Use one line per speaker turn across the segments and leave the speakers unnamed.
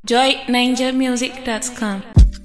joyninjamusic.com.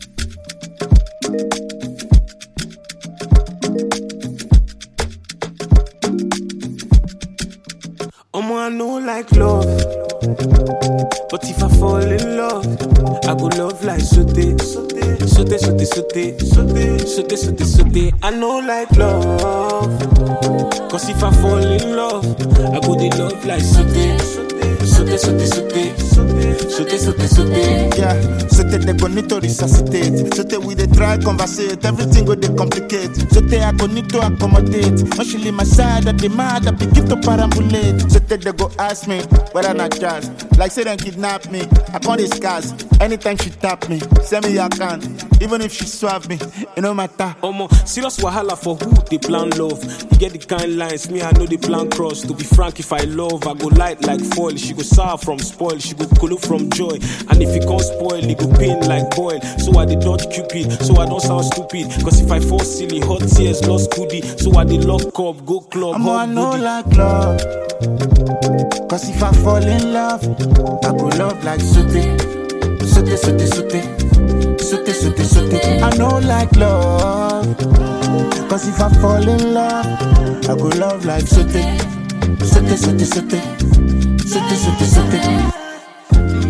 Omo, I know like love. But if I fall in love, I go love like sote. Sote, sote, sote, sote, sote, sote, sote, sote. I know like love. Cause if I fall in love, I go dey love like sote. Sote, sote, sote, sote, sote, sote.
Yeah, so they they go need to resuscitate. So they we dey try conversate, everything go dey complicate. So they I go need to accommodate. When she leave my side, I demand I begin to perambulate. So they they go ask me whether not jazz. Like say them kidnap me, I can't discuss. Anytime she tap me, send me your can. Even if she swap me, it no matter.
Omo, serious wahala for who they plan love. You get the kind lines, me I know the plan cross. To be frank, if I love, I go light like foil. She go sour from spoil, she go cool from joy. And if it can't spoil, it go pain like boil. So I dey dodge cupid, so I don't sound stupid. Cause if I fall silly, hot tears lost goodie. So I dey lock up, go club,
I'm I
hot
know
booty.
like love. Cause if I fall in love, I go love like sote. Sote, sote, sote. Sote, sote, sote. I know like love. Cause if I fall in love, I go love like sote. Sote, sote, sote. Sote, sote, sote.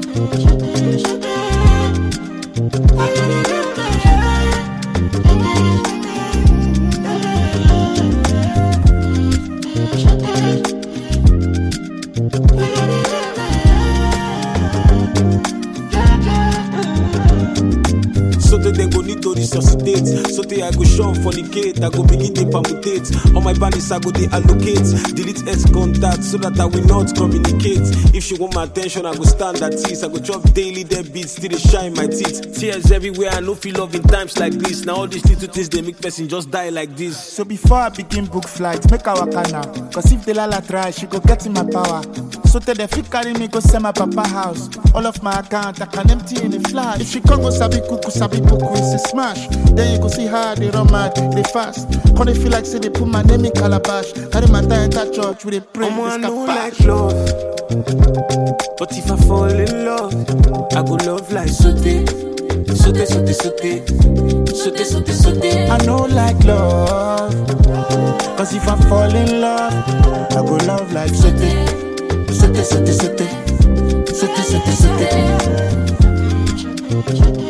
So that they go need to resuscitate. So that I go shun fornicate. I go begin to permutate. On my balance, I go they allocate. Delete X contact so that I will not communicate. If she want my attention, I go stand at ease. I go chop daily dead beats till they shine my teeth. Tears everywhere. I no feel love in times like this. Now all these little things they make person just die like this.
So before I begin book flight, make our waka now. Cause if the lala try, she go get in my power. So tell the fit carry me go send my papa house. All of my account I can empty in a flash. If she come go sabi kuku sabi puku, it's a smash. Then you go see how they run mad, they fast. Come they feel like say they put my name in calabash. Carry my tie enter church with a pray.
Omo, I
this
know
kapash.
like love. But if I fall in love, I go love like sote. Sote, sote, sote. Sote, sote, sote.
I know like love. Cause if I fall in love, I go love like sote. Sote, sote, sote. Sote, sote, sote.